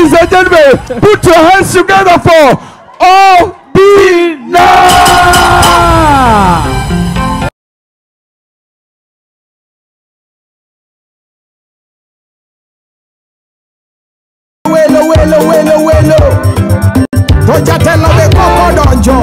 Ladies and gentlemen, put your hands together for Obina. welo welo welo welo to jatelo be koko donjo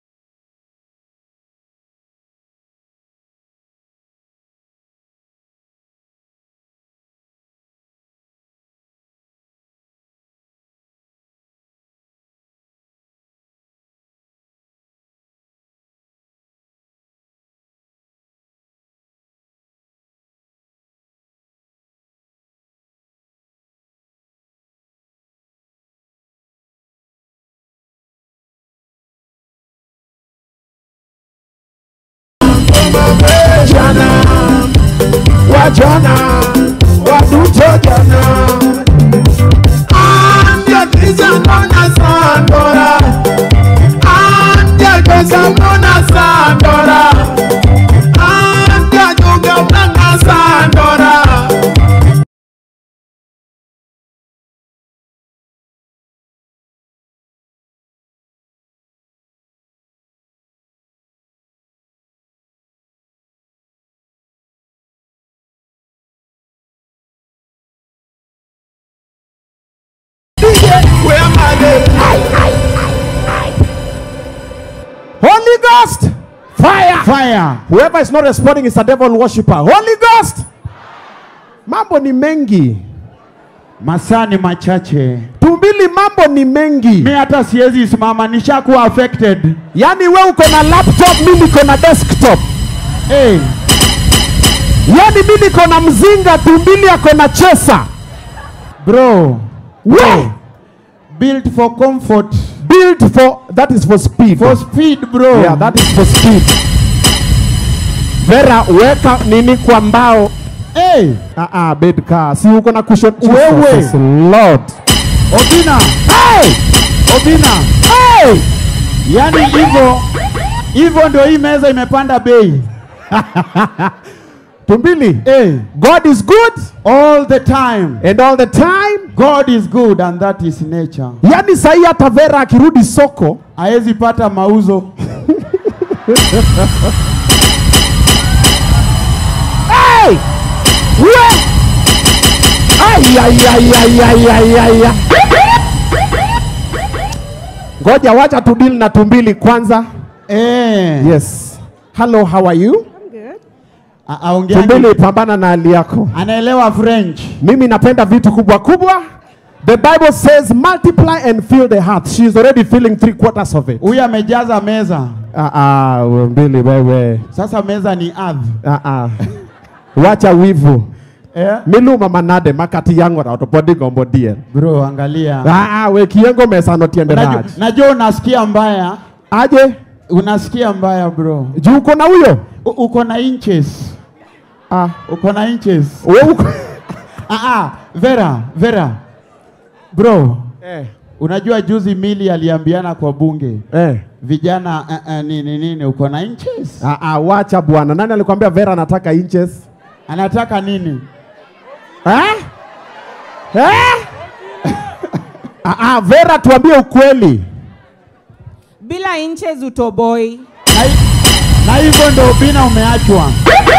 jana wajana waduto jana andiakizanona sandora andiakozanona sandora andiajogablanga sandora where am Holy Ghost, fire, fire. Whoever is not responding is a devil worshipper. Holy Ghost, mambo ni mengi. masaa ni machache Tumbili, mambo ni mengi. mi hata siwezi simama nishakuwa affected Yaani we uko na laptop, mi niko na desktop. hey, Yaani mi niko na mzinga, tumbili ako na chesa. bro We built for comfort built for that is for speed. for speed bro Yeah, that is for speed. Vera, weka nini kwa mbao. hey, Ah ah, bed car. Si uko na cushion. Wewe. Jesus Lord. obina Hey! obina Hey! yani hivyo hivyo ndio hii meza imepanda bei Tumbili. hey, God is good all the time and all the time. god is good and that is nature Yaani sahi hata Vera akirudi soko hawezi pata mauzo Hey! We! Ay, ay, ay, ay, ay, ay, ay, ay. Ngoja wacha tudili na tumbili kwanza. eh, Yes. Hello, how are you? a- aongeaje? Tumbili, pambana na hali yako. anaelewa french Mimi napenda vitu kubwa kubwa. The Bible says multiply and fill the heart. She is already filling three quarters of it. huyu amejaza meza Ah ah, mbili wewe. sasa meza ni ardhi Ah ah. Wacha wivu. eh? Miluma manade makati yangu na otopodi gombo dien. bro angalia Ah ah, we kiengo mesa no tiende Najua- raj. najua unasikia mbaya Aje? unasikia mbaya bro Juu uko na huyo? U- uko na inches Ah. uko na inches Wewe uko ah, ah, vera vera bro Eh. unajua juzi mili aliambiana kwa bunge Eh. vijana uh, uh, nini nini uko na inches Ah ah, wacha bwana. Nani alikwambia Vera anataka inches? anataka nini Eh? Eh? ah ah, Vera tuambie ukweli. bila inches utoboi na, hi- na hivyo ndo bina umeachwa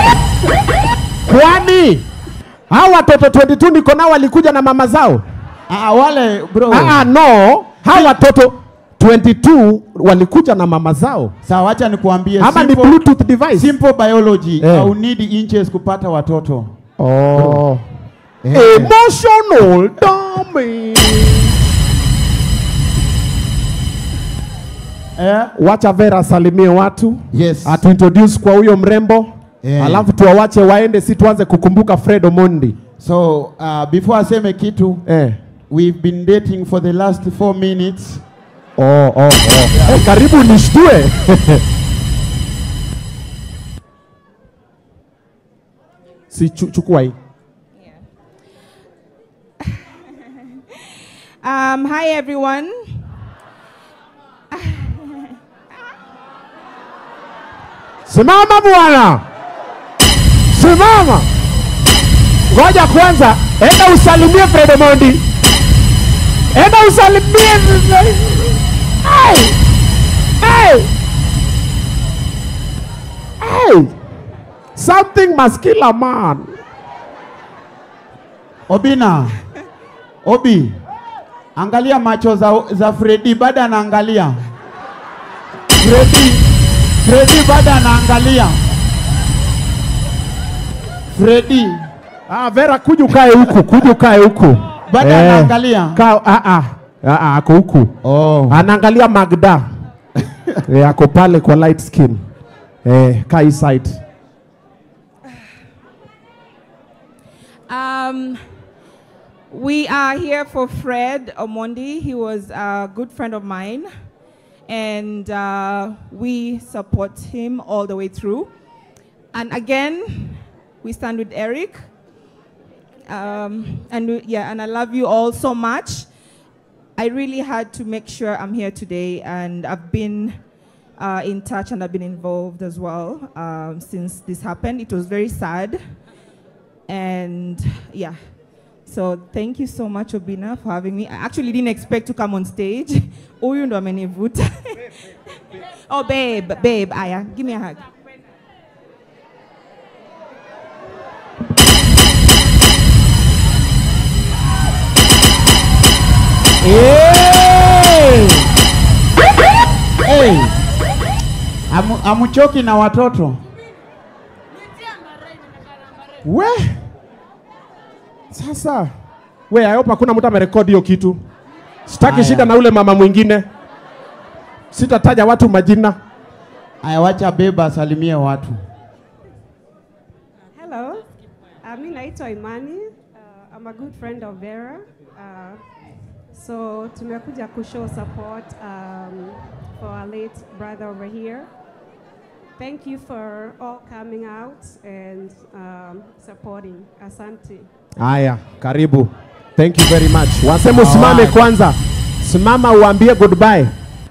Kwani hao watoto 22 niko nao walikuja na mama zao? ah, wale bro Ah, ah, no. Hao watoto 22 walikuja na mama zao sawa wacha nikuambie ama ni simple, bluetooth device? simple biology Eh. au need inches kupata watoto Oh. Eh. Emotional damage. eh? Wacha Vera asalimie watu yes atuintroduce kwa huyo mrembo Eh. alafu tuwawache waende, si tuanze kukumbuka Fred Omondi so uh, before aseme kitu eh. we've been dating for the last four minutes oh, oh, oh. Eh, karibu nishtue si chu, chukua hii um, hi everyone Simama bwana, simama. Ngoja kwanza, enda usalimie Fred Omondi. enda usalimie vizuri. Hey! Hey! Hey! Something must kill a man. Obina, Obi, angalia macho za, za Fredi bado anaangalia. Fredi, Fredi bado anaangalia. Fredi Ah, Vera kuja ukae huku, kuja ukae huku. bado anaangalia. Ka, ah, ah, ah, ah, ako huku. Oh. Anaangalia Magda. eh, ako pale kwa light skin. Eh, kaa hii side. Um, we are here for Fred Omondi. He was a good friend of mine, and uh, we support him all the way through. And again, we stand with Eric. Um, and we- yeah, and I love you all so much. I really had to make sure I'm here today, and I've been uh, in touch and I've been involved as well um, since this happened. It was very sad. And yeah, so thank you so much, Obina, for having me. I actually didn't expect to come on stage. Huyu ndo amenivuta. oh, babe, babe, aya, give me a hug. Hey! Hey! Amu, amuchoki na watoto. We sasa, we I hope hakuna mtu amerekodi hiyo kitu. Sitaki Aya. shida na ule mama mwingine, sitataja watu majina. Aya, wacha beba asalimie watu. Hello, uh, mi naitwa Imani. Uh, I'm a good friend of Vera. Uh, so tumekuja kushow support um, for our late brother over here. Thank you for all coming out and um, supporting. Asante. Haya, karibu. Thank you very much. Wasema usimame Alright. kwanza, simama uambie goodbye.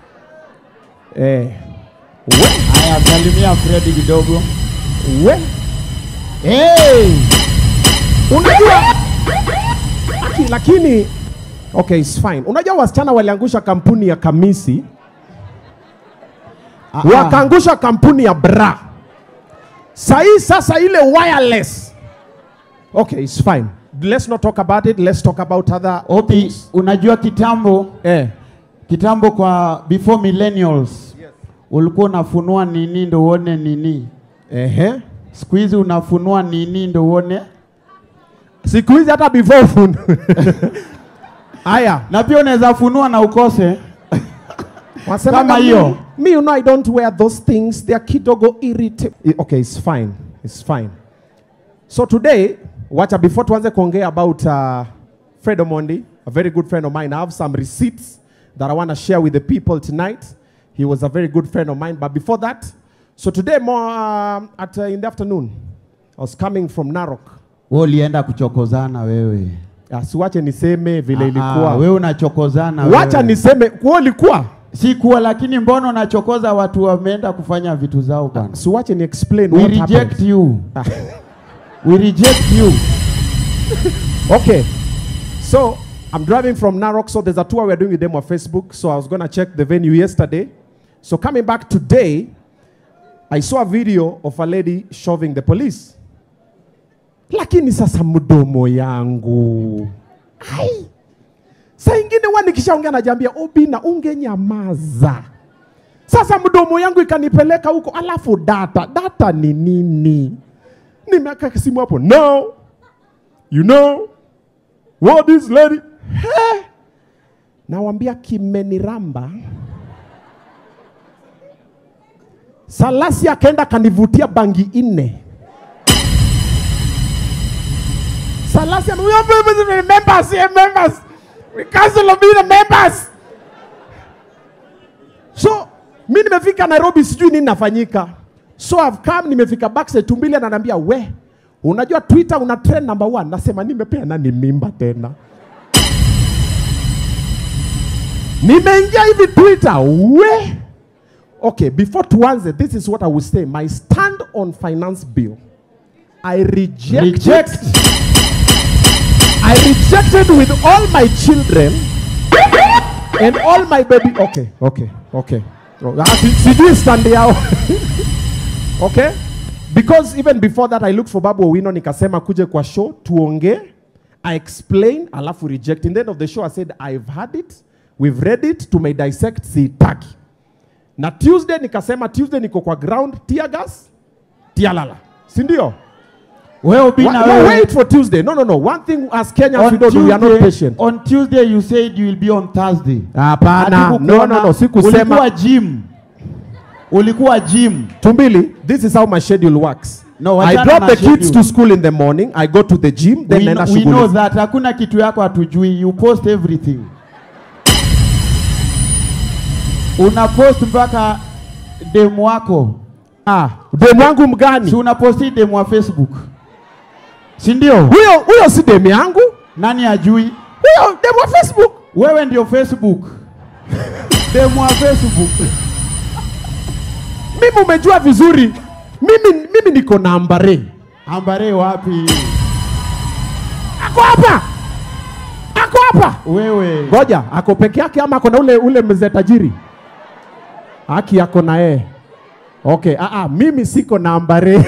Eh, Aya, salimia Fredi kidogo. we Hey! unajua Aki, lakini okay, it's fine. Unajua wasichana waliangusha kampuni ya Kamisi, Ah, ah. wakaangusha kampuni ya bra. Sahii sasa ile wireless. Okay, it's fine. Let's not talk about it. Let's talk about other Obi, unajua kitambo eh. kitambo kwa before millennials ulikuwa unafunua nini ndo uone nini. Ehe. Siku hizi unafunua nini ndo uone, Siku hizi hata before phone. Haya, na pia unaweza funua na ukose. Wasema Kama mi- hiyo. Me, you know, I don't wear those things. They are kidogo irritating. Okay, it's fine. It's fine. So today, wacha before tuanze kuongea about uh, Fred Omondi, a very good friend of mine. I have some receipts that I want to share with the people tonight. He was a very good friend of mine. But before that, so today more um, at uh, in the afternoon, I was coming from Narok. Wewe ulienda kuchokozana wewe. Uh, siwache niseme vile Ah, ilikuwa. ah, wewe unachokozana Wacha wewe. niseme kwa ilikuwa. si kuwa, lakini mbona unachokoza watu wameenda kufanya vitu zao bwana? Siwache ni explain We what reject happened. you. Ah. We reject you. Okay. So I'm driving from Narok. So there's a tour we're doing with them on Facebook. So I was going to check the venue yesterday. So coming back today, I saw a video of a lady shoving the police. Lakini sasa mdomo yangu. Ai. Saa ingine huwa nikishaongea najiambia Obina ungenyamaza. Sasa mdomo yangu ikanipeleka huko, alafu data data ni nini? Nimeweka simu hapo no you know what this lady He! nawambia kimeniramba salasi akaenda kanivutia bangi nne salasi ame- we are members we are members we cancel of being the members so mi nimefika nairobi sijui nini nafanyika so I've come nimefika backstage tumbili ananiambia we unajua twitter una trend number one nasema nimepea nani mimba tena nimeingia hivi twitter we okay before tuanze this is what i will say my stand on finance bill i reject, Reject. i rejected with all my children and all my baby okay okay okay Oh, ah, si- sijui stand yao okay because even before that i looked for babu owino nikasema kuje kwa show tuongee i explain alafu reject in the end of the show i said i've had it we've read it tume dissect sitaki na tuesday nikasema tuesday niko kwa ground tear gas tialala si ndio Wewe Wa- Obina, wa- wewe. wait for tuesday no no no one thing as kenyans On we don't do, we are not Tuesday- patient On Tuesday you said you will be on Thursday. hapana no Hatukukuona. no no sikusema Ulikuwa gym. Ulikuwa gym. Tumbili, this is how my schedule works. No, I wachana drop na the kids schedule. to school in the morning. I go to the gym, then We, naenda kn- we know shughuli. that hakuna kitu yako hatujui. You post everything. Una post mpaka demu wako. Ah, demu wangu Si mgani? unaposti demu wa Facebook. Si ndio? Huyo huyo si demu yangu. Nani ajui? Huyo demu wa Facebook. Wewe ndio Facebook. demu wa Facebook. Mimi umejua vizuri. Mimi mimi niko na ambare. Ambare wapi? Ako hapa. Ako hapa. Wewe. Ngoja, ako peke yake ama ako na ule ule mzee tajiri? Haki yako na yeye. Okay, ah ah, mimi siko na ambare.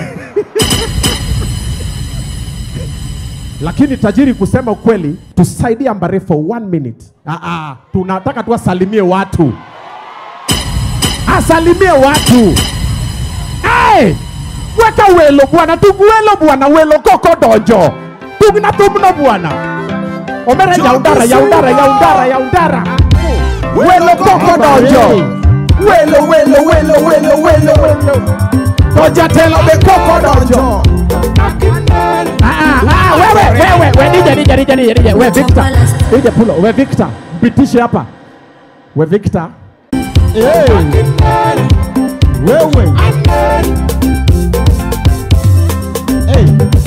Lakini tajiri, kusema ukweli, tusaidie ambare for one minute. Ah ah, tunataka tu asalimie watu, asalimie watu. Hey! Weka welo bwana, tuguelo bwana, welo koko dojo. Tugna tumno bwana. Omera yaundara, yaundara, yaundara, yaundara. Welo koko dojo. Welo, welo, welo, welo, welo, welo. Doja telo be koko dojo. Ah, ah, ah, wewe, wewe, we DJ, DJ, DJ, DJ, DJ, we Victor. DJ Pulo, we Victor. Mpitishe hapa. We Victor. Hey. Wewe. Hey.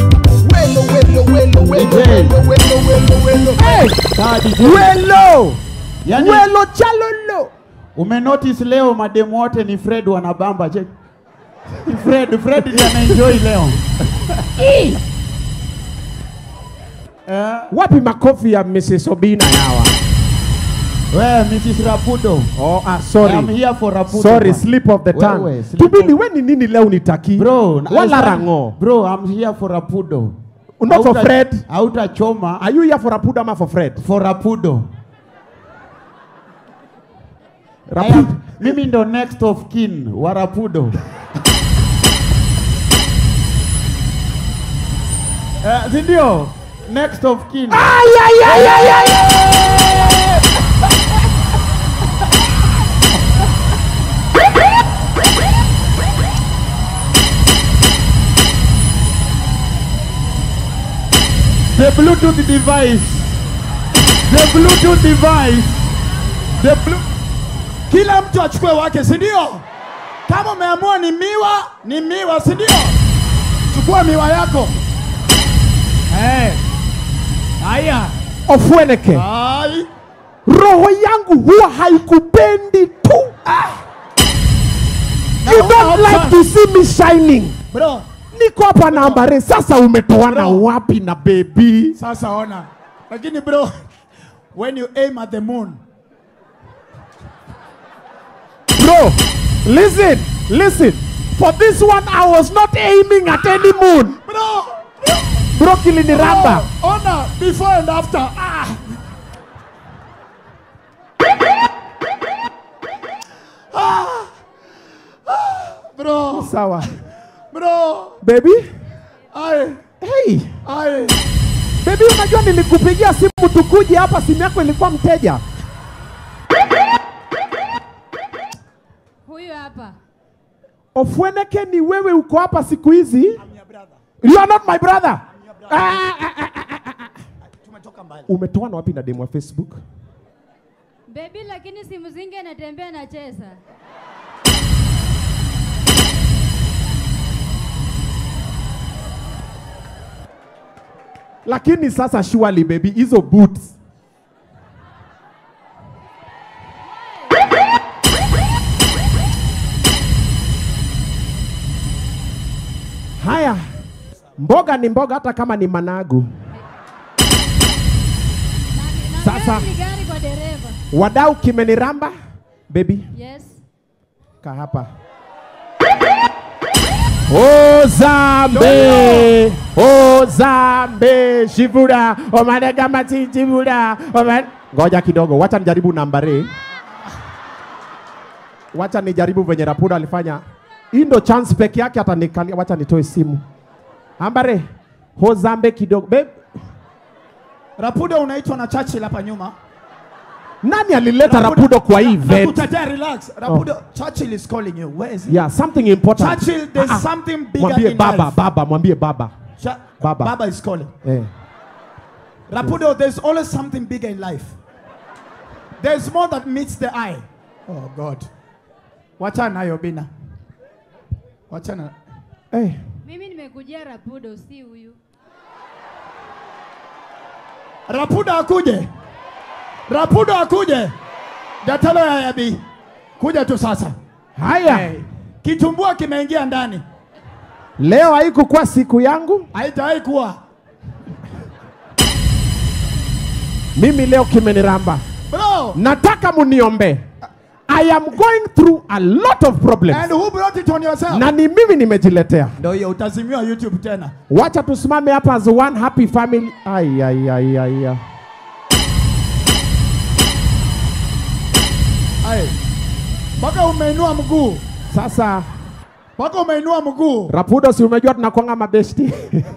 Hey! Sawa DJ. Welo! Yaani Welo chalolo. umenotice leo mademu wote ni Fred wanabamba check. Ni Fred, Fred ndiye anaenjoy leo. Eh, Wapi makofi ya Mrs. Obina yawa? wewe Mrs. Rapudo. Oh, ah, I'm sorry. here for Rapudo. Sorry, man. slip of the Wewe, tongue. slip Tubili, of- we ni nini leo nitaki? Bro, I Wala stand- rango. Bro, I'm here for Rapudo. Not for Hauta- Fred. Hautachoma Are you here for Rapuda ama for Fred? for Rapudo. I Rapuda. am- Mimi ndo next of kin wa Rapudo. Eh, si ndio? Next of kin. Ay, ay, ay, ay, ay, ay. The Bluetooth device. The Bluetooth device. The blu Kila mtu achukue wake, si ndio? Kama umeamua ni miwa, ni miwa, si ndio? Chukua miwa yako. Eh. Haya. Ofweneke. Ai. Roho yangu huwa haikupendi tu. You Na don't una like to see me shining. Bro, Niko hapa na ambare. Sasa umetoana Bro. wapi na baby? sasa ona. Lakini bro, when you aim at the moon, Bro, listen, listen. For this one, I was not aiming at any moon. bro, Bro, kiliniramba. bro, ona before and after. Ah. Ah. Ah. Bro, Sawa. bro, Baby? ai, Hey. ai. Baby, unajua nilikupigia simu tukuje hapa, simu yako ilikuwa mteja. Huyu hapa. Ofweneke, ni wewe uko hapa siku hizi? You are not my brother. Ah, ah, ah, ah, ah, ah. Umetoana wapi na demu wa Facebook? Baby lakini simu zingi anatembea anacheza. Lakini sasa surely baby, hizo boots Haya, mboga ni mboga, hata kama ni managu. Na, na Sasa. gari ni gari kwa dereva. Wadau kimeniramba. Baby, Yes. kaa hapa. Ozambe, Ozambe, Shivura, Omanega Mati Shivura, Oman... Ngoja kidogo, wacha nijaribu nambari. Wacha nijaribu venye Rapudo alifanya. Hii ndo chance peke yake atanikalia. Wacha nitoe simu. Ambare, Ozambe kidogo. Babe, Rapudo unaitwa na Churchill hapa nyuma. nani alileta Rapudo kwa hii event? Nakutetea, relax. Rapudo, Churchill is calling you. Where is he? Yeah, something important. Churchill, there's Ah, ah. something bigger Mwambie in baba, life. baba, mwambie baba. Cha- Baba. Baba is calling. Eh. Rapudo, there's always something bigger in life. There's more that meets the eye. Oh God. Wachana nayo Bina. Wachana. Eh. Mimi nimekujia Rapudo, si huyu. Rapudo akuje. Rapudo akuje. Datalo ya yabi. Kuja tu sasa. Haya. Hey. Kitumbua kimeingia ndani. Leo haikukuwa siku yangu. Haitawahi kuwa. Mimi leo kimeniramba. Bro. Nataka muniombe. I am going through a lot of problems. And who brought it on yourself? Na ni mimi nimejiletea. Ndio hiyo utazimiwa YouTube tena. Wacha tusimame hapa as one happy family. Ai ai ai ai. ai. Ai. Mpaka umeinua mguu. Sasa Mpaka umeinua mguu. Rapudo, si umejua tunakwanga mabesti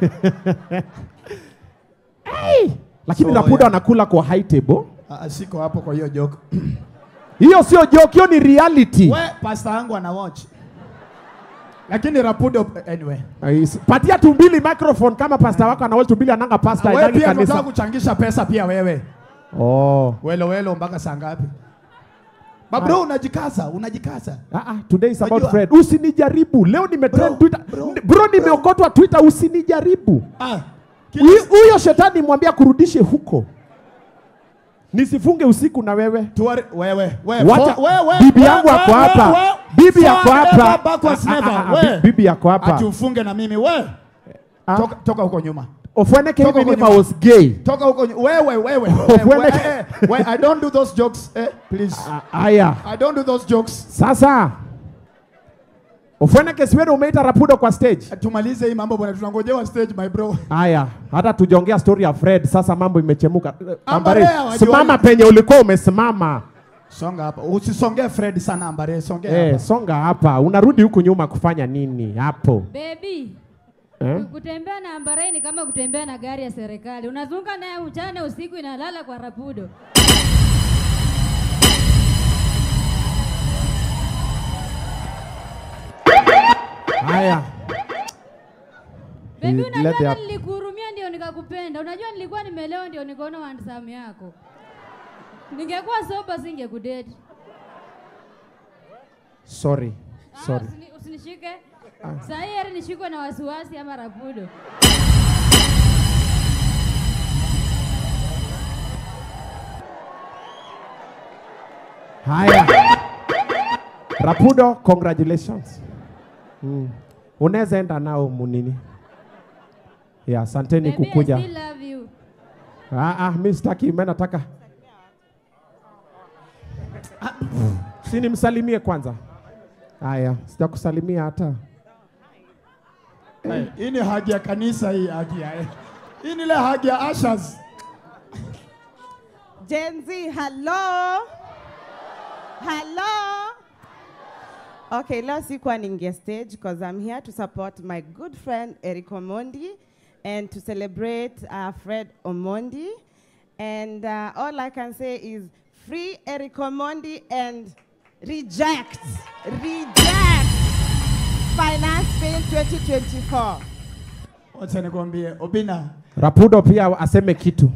hey! Lakini So, Rapudo yeah. anakula kwa high table. Ah, siko hapo kwa hiyo joke. Hiyo sio joke, hiyo ni reality. We, pasta yangu ana watch. Lakini Rapudo anyway. Ais- Patia tumbili microphone kama pasta wako anawe tumbili ananga pasta Wewe hainagi pia unataka kanisa. kuchangisha pesa pia wewe. Oh. Welo welo mpaka saa ngapi? Babro unajikaza, unajikaza. Ah, ah, today is about Unajua- Fred. Usinijaribu. Leo nimetrend Bro, Twitter. bro, N- Bro, nimeokotwa Twitter usinijaribu. Ah. Huyu huyo shetani mwambia kurudishe huko. Nisifunge usiku na wewe. Tuwari, wewe, wewe, Wacha- for- wewe, bibi wewe, yangu ako wewe, hapa. wewe, Bibi yako forever, hapa. backwards Ah, ah, never, ah, ah, wewe. bi- bibi yako hapa. Ati ufunge na mimi wewe. Ah. Toka, toka huko nyuma. Ofweneke Toka even if huko I was gay. Toka huko nyuma. Wewe, wewe. Ufunge- wewe, eh, wewe, I don't do those jokes. Eh, please. Ah, Aya. I don't do those jokes. Sasa. Ofweneke siwewe umeita Rapudo kwa stage. Tumalize hii mambo bwana, tunangojewa stage my bro. Aya, hata tujaongea story ya Fred, sasa mambo imechemuka. Ambare, Ambare, hawajui- simama penye ulikuwa umesimama. Songa hapa. Usisongee Fred sana ambare, songea Eh, hapa. songa hapa. Unarudi huku nyuma kufanya nini hapo? Baby, Eh? kutembea na ambarai ni kama kutembea na gari ya serikali. Unazunga naye mchana, usiku inalala kwa Rapudo. Haya. Baby, You let unajua the- hata nilikuhurumia ndio nikakupenda. Unajua nilikuwa nimelewa ndio nikaona handsome yako. Ningekuwa soba singekudate. Sorry. Ah, Sorry. usini- usinishike. Saa hii heri nishikwe na wasiwasi ama Rapudo. Haya. Rapudo, congratulations. Mm. Unaweza enda nao munini. Ya, asanteni Baby, I kukuja. still love you. Ah, ah, mimi sitaki, mimi nataka si nimsalimie kwanza. Haya, sijakusalimia hata. Eh, Hii ni hagi ya kanisa hii hagi ya. eh. Hii ni ile hagi ya ushers. Gen Z, hello. Hello. Okay, leo sikuwa ninge stage because I'm here to support my good friend Eric Omondi and to celebrate uh, Fred Omondi. And uh, all I can say is free Eric Omondi and reject, reject finance bill 2024. Wacha nikwambie Obina. Rapudo pia aseme kitu.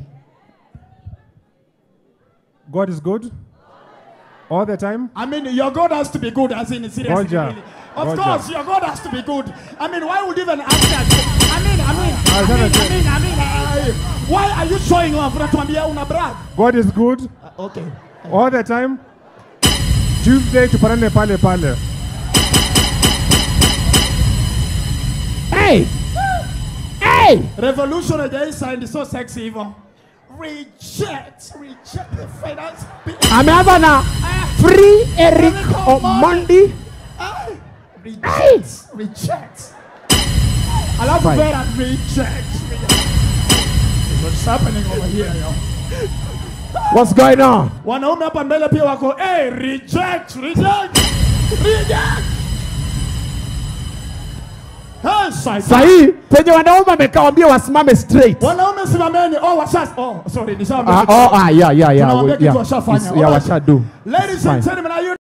God is good all the time. I mean, your God has to be good, as in seriously. Roger. Really. Of Roger. course, your God has to be good. I mean, why would even ask us? I mean, I mean, I I was mean, gonna I say- mean, I mean, I- why are you showing off? Unatuambia una brag. God is good Uh, okay. all the time. Tuesday tupanane pale pale. Hey! Hey! Revolution haijai sound so sexy hivyo. reject, reject the finance bill. ameanza na free Eric Omondi. Ah, reject, reject. Alafu Fine. Vera reject. What's happening over here, yo? What's going on? Wanaume hapa mbele pia wako, hey, reject, reject, reject. Hey, Satan. Sahii penye wanaume wamekawambia wasimame straight. Wanaume simameni. Oh, washas. Oh, sorry, nishaambia Ah, kitu. oh, ah, yeah, yeah, yeah. Tunawaambia we- kitu yeah. washafanya. It's- yeah, Alright. washadu. Ladies and Fine. gentlemen, are you